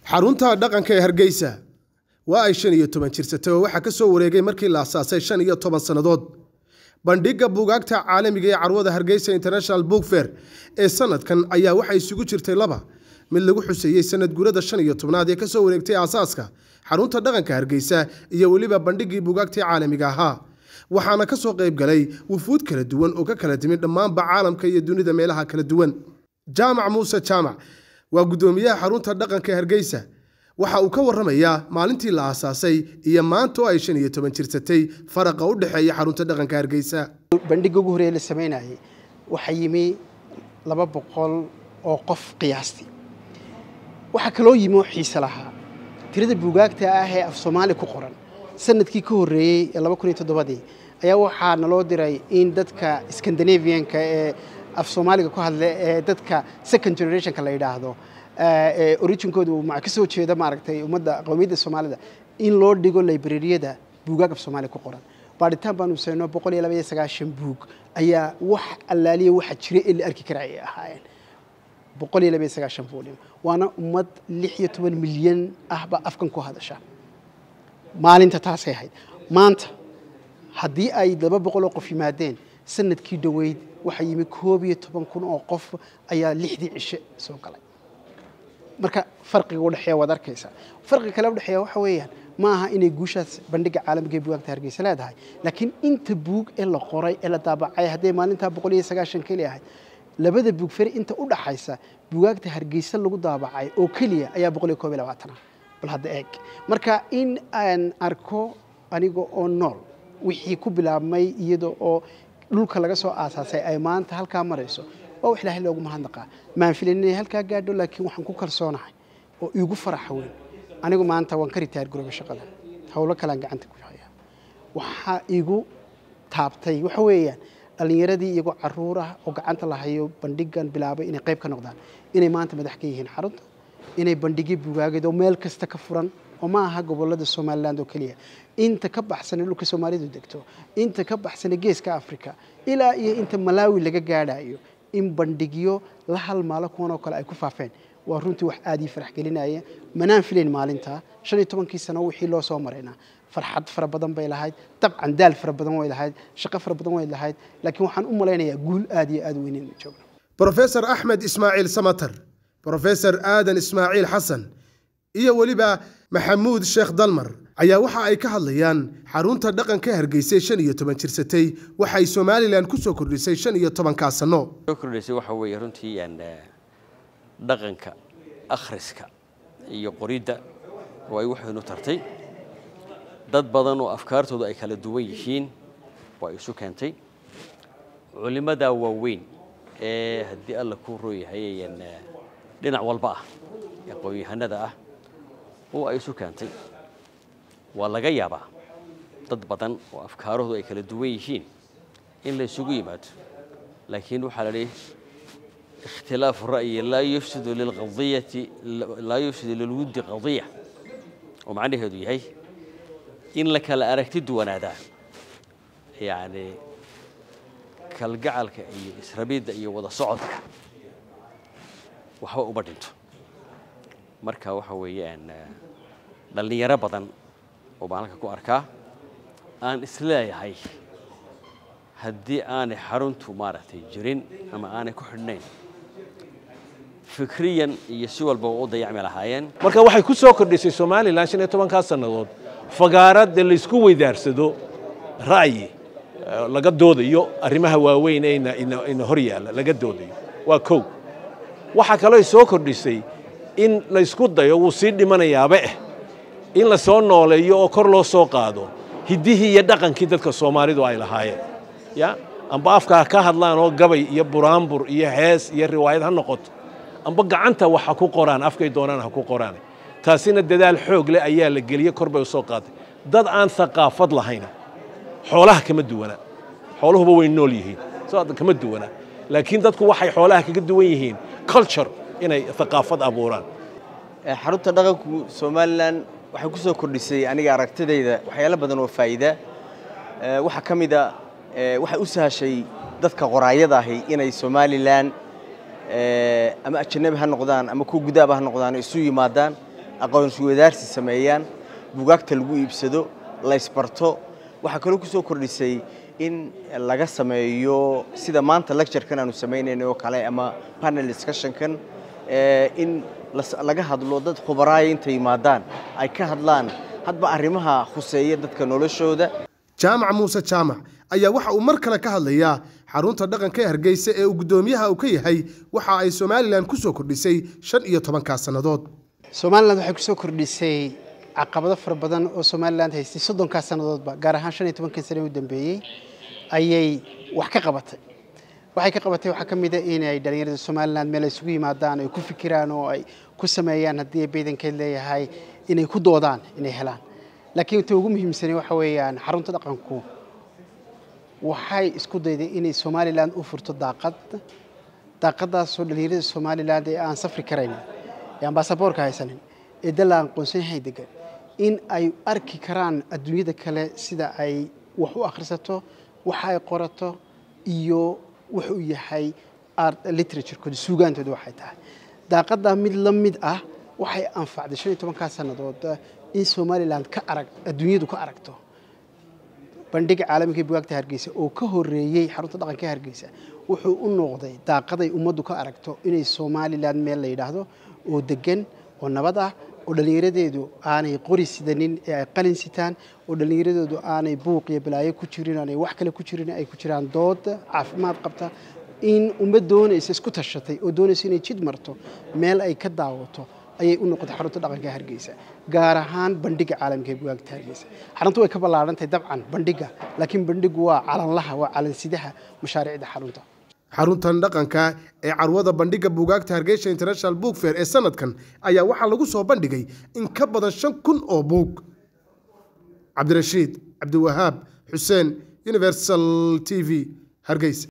xarunta dhaqanka ee hargeysa waa ay shan iyo toban jirsatay oo waxaa ka soo wareegay markii la asaasay shan iyo toban sannadood bandhigga buugaagta caalamiga ee carwada hargeysa international book fair ee sanadkan ayaa waxaa isugu jirtay laba mid lagu xuseeyey sanad gurada shan iyo tobnaad ee kasoo wareegtay aasaaska xarunta dhaqanka hargeysa iyo weliba bandhiggii buugaagtii caalamiga ahaa waxaana ka soo qayb galay wufuud kala duwan oo ka kala timid dhammaanba caalamka iyo dunida meelaha kala duwan jaamac muuse jaamac waa guddoomiyaha xarunta dhaqanka hargeysa waxa uu ka warramayaa maalintii la aasaasay iyo maanta oo ay shan iyo toban jirsatay faraqa u dhexeeya xarunta dhaqanka hargeysa bandhigga ugu horreeye la samaynayay waxaa yimi laba boqol oo qof qiyaastii waxaa kaloo yimi oo xiise lahaa tirada buugaagta ah ee af soomaali ku qoran sanadkii ka horreeyey ee laba kun iyo toddobadii ayaa waxaa naloo diray in dadka scandinavianka ee af soomaaliga ku hadla ee dadka second generationka la yidhaahdo originkooda uu ka soo jeeda maaragtay ummadda qowmiyadda soomaalida in loo dhigo librariyada buugaag af soomaali ku qoran baadhitaan baanu sayno boqol iyo laba iyo sagaashan buug ayaa wax allaaliya waxa jira ee la arki kara ay ahaayeen boqol iyo laba iyo sagaashan volume waana ummad lix iyo toban milyan ahba afkan ku hadasha maalinta taasay ahayd maanta haddii ay laba boqol oo qof yimaadeen sanadkii dhoweyd waxaa yimi koob iyo toban kun oo qof ayaa lixdii cishe soo galay marka farqiga udhexeeya waad arkaysaa farqiga kale udhexeeya waxa weeyaan ma aha inay guushaas bandhiga caalamiga ee bugaagta hargeysa leedahay laakiin inta buug ee la qoray ee la daabacay hadday maalintaa boqol iyo sagaashan keli ahayd labada buug feri inta u dhaxaysa bugaagta hargeysa lagu daabacay oo keliya ayaa boqol iyo koob iyo labaatan ah bal hadda eeg marka in aan arko aniga oo nool wixii ku bilaabmay iyada oo dhulka laga soo aasaasay ay maanta halkaa marayso waa wax ilaahay loogu mahadnaqaa maan filan inay halkaa gaadho laakiin waxaan ku kalsoonahay oo iigu faraxa weyn anigu maanta waan ka ritaar garooba shaqada howlo kalean gacanta ku haya waxaa igu taabtay waxa weeyaan dhallinyaradii iyagoo caruur ah oo gacanta la hayo bandhigan bilaabay inay qayb ka noqdaan inay maanta madax ka yihiin xarunta inay bandhigyo bugaageed oo meel kasta ka furan oo ma aha gobolada somaliland oo keliya inta ka baxsana dhulka soomaalidu degto inta ka baxsana geeska africa ilaa iyo inta malawi laga gaadhayo in bandhigyo la halmaalo kuwan oo kale ay ku faafeen waa runtii wax aad ii farax gelinaya manaan filayn maalintaa shan iyo tobankii sano wixii loo soo marayna farxad fara badan bay lahayd dabcan daal fara badan way lahayd shaqo fara badan way lahayd laakiin waxaan u malaynayaa guul aad iyo aad weyn inuu joogno brofesor axmed ismaaciil samatar brofesor aadan ismaaciil xasan iyo weliba maxamuud sheekh dalmar ayaa waxa ay ka hadlayaan xarunta dhaqanka hargeysay shan iyo toban jirsatay waxay somalilan ku soo kordhisay shan iyo tobankaa sano soo kordhisay waxa weeye runtii dhaqanka akhriska iyo qoridda oo ay waxaynu tartay dad badan oo afkaartoodu ay kala duwan yihiin waa isu keentay culimmadaa waaweyn ee haddii alla ku rooyahay dhinac walba ah ee aqoon-yahanada ah oo ay isu keentay waa laga yaabaa dad badan oo afkaarahoodu ay kala duwan yihiin in la isugu yimaado laakiin waxaa la dhihi ikhtilaafu ra'yi laa yufsidu lilqadiyati laa yufsidu lilwuddi qadiya oo macnaheedu yahay in la kala aragti duwanaadaa yacni kalgacalka iyo israbidda iyo wada socodka waxba uma dhinto marka waxa weeyaan dhallinyaro badan oo baan halka ku arkaa aan isleeyahay haddii aanay xaruntu maaragtay jirin ama aanay ku xidhnayn fikriyan iyo si walba u dayacmi lahaayeen marka waxay ku soo kordhisay somalilan shan iyo tobankaa sannadood fagaarad ee laysku weydaarsado ra'yi laga doodayo arrimaha waaweyn ee ina hor yaalla laga doodayo waa kow waxaa kaloo soo kordhisay in laysku dayo wuu sii dhimanayaaba eh in la soo nooleeyo oo kor loo soo qaado hiddihii iyo dhaqankii dadka soomaalidu ay lahaayeen ya amba afkaa ka hadlaan oo gabay iyo buraanbur iyo hees iyo riwaayad ha noqoto amba gacanta wax ha ku qoraan afkay doonaan ha ku qoraan taasina dadaal xoog leh ayaa la geliyey kor bay u soo qaaday dad aan haqaafad lahayna xoolaha kama duwana xooluhuba way nool yihiin soo kama duwana laakiin dadku waxay xoolaha kaga duwan yihiin culture inay haqaafad abuuraan xarunta dhaqanku somalilan waxay ku soo kordhisay aniga aragtidayda waxyaalo badan oo faa'iida waxaa ka mid a waxay u sahashay dadka qoraayada ahi inay somalilan ama ajanabi ha noqdaan ama kuwa gudaaba ha noqdaan isu yimaadaan aqoonswadaarsi sameeyaan bugaagta lagu iibsado laysbarto waxaa kaloo ku soo kordhisay in laga sameeyo sida maanta lecturekan aanu samaynayna oo kale ama panel discussionkan in laga hadlo dad khubaraaya intay yimaadaan ay ka hadlaan hadba arrimaha khuseeya dadka noloshooda jaamac muuse jaamac ayaa waxa uu mar kale ka hadlayaa xarunta dhaqanka ee hargeysa ee uu guddoomiyaha uu ka yahay waxa ay somalilan ku soo kordhisay shan iyo tobankaa sannadood somalilan waxay kusoo kordhisay caqabado fara badan oo somalilan haystay soddonkaa sannadoodba gaar ahaan shan iyo tobankii sane u dambeeyey ayay wax ka qabatay waxay ka qabatay waxaa ka mid a inay dhallinyarada somalilan meel ay isugu yimaadaan ay ku fikiraan oo ay ku sameeyaan haddii ay baydankeed leeyahay inay ku doodaan inay helaan laakiin ta ugu muhiimsani waxa weeyaan xarunta dhaqanku waxay isku dayday inay somalilan u furto daaqad daaqadaasoo dhallinyarada somalilan ee aan safri karaynin ee aan baasaboorka haysanin ee dal aan aqoonsanahay degan in ay arki karaan adduunyada kale sida ay wax u akhrisato waxa ay qorato iyo wuxuu yahay art literaturekooda suugaantooda waxay tahay daaqadaa mid la mid ah waxay anfacday shan iyo tobankaa sannadood in somalilan ka arag adduunyadu ka aragto bandhiga caalamiga ee bugaagta hargeysa oo ka horeeyey xarunta dhaqanka hargeysa wuxuu u noqday daaqaday ummaddu ka aragto inay somalilan meel la yidhaahdo oo degan oo nabad ah oo dhallinyaradeedu aanay qori sidanin ee ay qalin sitaan oo dhallinyaradeedu aanay buuq iyo balaayo ku jirin aanay wax kale ku jirin ay ku jiraan dood caafimaad qabta in ummad doonaysa isku tashatay oo doonaysa inay jid marto meel ay ka daawato ayay u noqotay xarunta dhaqanka hargeysa gaar ahaan bandhiga caalamka ee bugaagta hargeysa xaruntu way ka ballaarantahay dabcan bandhiga laakiin bandhigu waa calanlaha waa calansidaha mashaariicda xarunta xaruntan dhaqanka ee carwada bandhiga buugaagta hargeysa international book fair ee sanadkan ayaa waxaa lagu soo bandhigay in ka badan shan kun oo buug cabdirashiid cabdiwahaab xuseen universal t v hargeysa